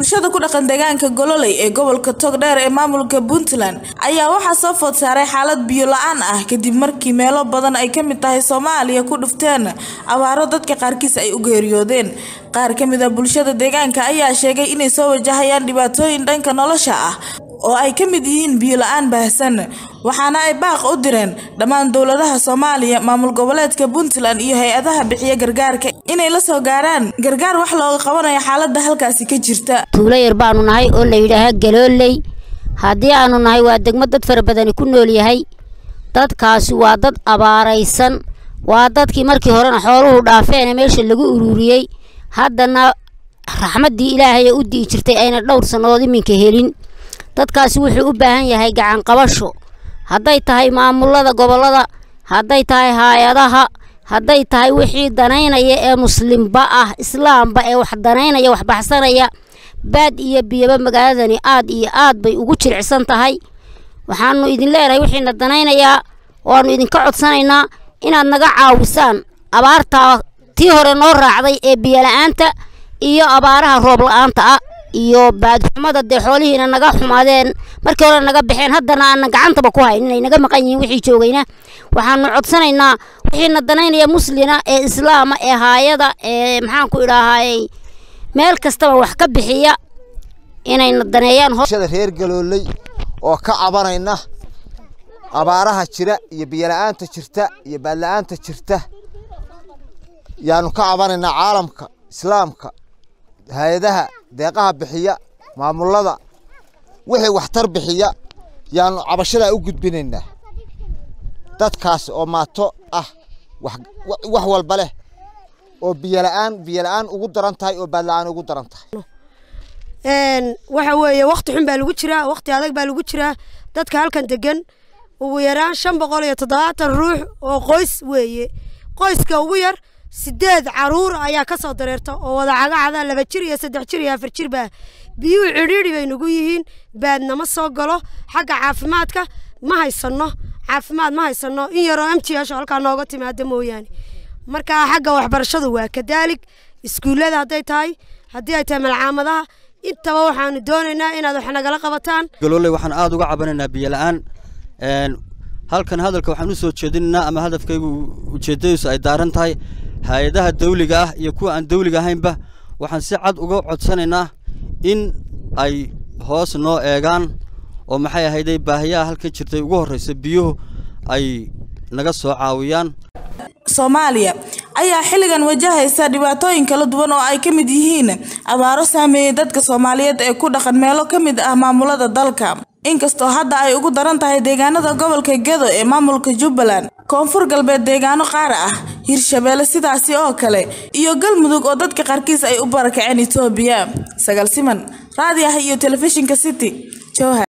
bulshada ku dhaqan deegaanka gololey ee gobolka togdheer ee maamulka puntland ayaa waxaa soo food saaray xaalad biyo la-aan ah kadib markii meelo badan ay kamid tahay soomaaliya ku dhufteen abaaro dadka qaarkiis ay u geeriyoodeen qaar ka mid a bulshada deegaanka ayaa sheegay inay soo wajahayaan dhibaatooyin dhanka nolosha ah oo ay ka mid yihiin biyo la-aan baahsan waxaana ay baaq u direen dhammaan dowladaha soomaaliya maamul goboleedka puntland iyo hay-adaha bixiya gargaarka inay la soo gaaraan gargaar wax looga qabanayo xaalada halkaasi ka jirta tuulo yar baanu nahay oo la yidhaaha galooley haddii aanu nahay waa degmo dad fara badani ku nool yahay dadkaasi waa dad abaaraysan waa dadkii markii horena xooluhu dhaafeene meesha lagu ururiyey haddana raxmaddii ilaahay ee u di'i jirtay ayna dhowr sannadood iminka helin dadkaasi wuxuu u baahan yahay gacan qabasho hadday tahay maamulada gobollada hadday tahay hay-adaha hadday tahay wixii danaynaya ee muslimba ah islaamba ee wax danaynaya wax baxsanaya baad iyo biyaba magaaladani aad iyo aad bay ugu jiricsan tahay waxaanu idin leenahay wixiina danaynayaa waanu idinka codsanaynaa inaad naga caawisaan abaartaa tii hore noo raacday ee biyola-aanta iyo abaaraha roob la-aanta ah iyo baadxumada dee xoolihiina naga xumaadeen markii hore naga baxeen haddana aanan gacantaba ku hayn inay naga maqan yihiin wixii joogayna waxaanu codsanaynaa wixiina danaynaya muslina ee islaama ee haayada ee maxaan ku idhaahayey meel kastaba wax ka bixiya inayna daneeyaan bulshada reer galooley oo ka cabanayna abaaraha jira iyo biyola'aanta jirta iyo baadla-aanta jirta yaanu ka cabanaynaa caalamka islaamka hay-adaha deeqaha bixiya maamulada wixii waxtar bixiya yaanu cabashadaa u gudbinaynaa dadkaas oo maato ah wax walba leh oo biyola'aan biyola'aan ugu daran tahay oo baadla-aan ugu daran tahay waxa weeye wakti xun baa lagu jiraa wakti adag baa lagu jiraa dadka halkan degan ugu yaraan shan boqol iyo toddobaatan ruux oo qoys weeye qoyska ugu yar sideed caruur ayaa ka soo dareerta oo wada cagacada laba jir iyo saddex jir iyo afar jir baa biyuhu cidhiidhi bay nagu yihiin baadnama soo galo xagga caafimaadka ma haysano caafimaad ma haysano in yaroo m g h halkaa nooga timaada mooyaane marka xagga waxbarashadu waa kadaalig iskuullada hadday tahay haddii ay tahay malcaamadaha intaba waxaanu doonaynaa inaad wax nagala qabataan galooley waxaan aada uga cabanaynaa biyola-aan halkan hadalka waxaan u soo jeedinaynaa ama hadafkaygu ujeeddadiisu ay daaran tahay hay-adaha dawliga ah iyo kuwa aan dawliga ahaynba waxaan si cad uga codsanaynaa in ay hoos noo eegaan oo maxay ahayday baahiyaha halkan jirtay ugu horraysa biyuhu ay naga soo caawiyaan soomaaliya ayaa xilligan wajahaysa dhibaatooyin kala duwan oo ay ka mid yihiin abaaro saameeyey dadka soomaaliyeed ee ku dhaqan meelo ka mid ah maamulada dalka inkastoo hadda ay ugu daran tahay deegaanada gobolka gedo ee maamulka jubbaland koonfur galbeed deegaano qaar ah hirshabeelle sidaasi oo kale iyo galmudug oo dadka qaarkiis ay u barakaceen etoobiya sagaal siman raadi ah iyo telefishinka city jowhar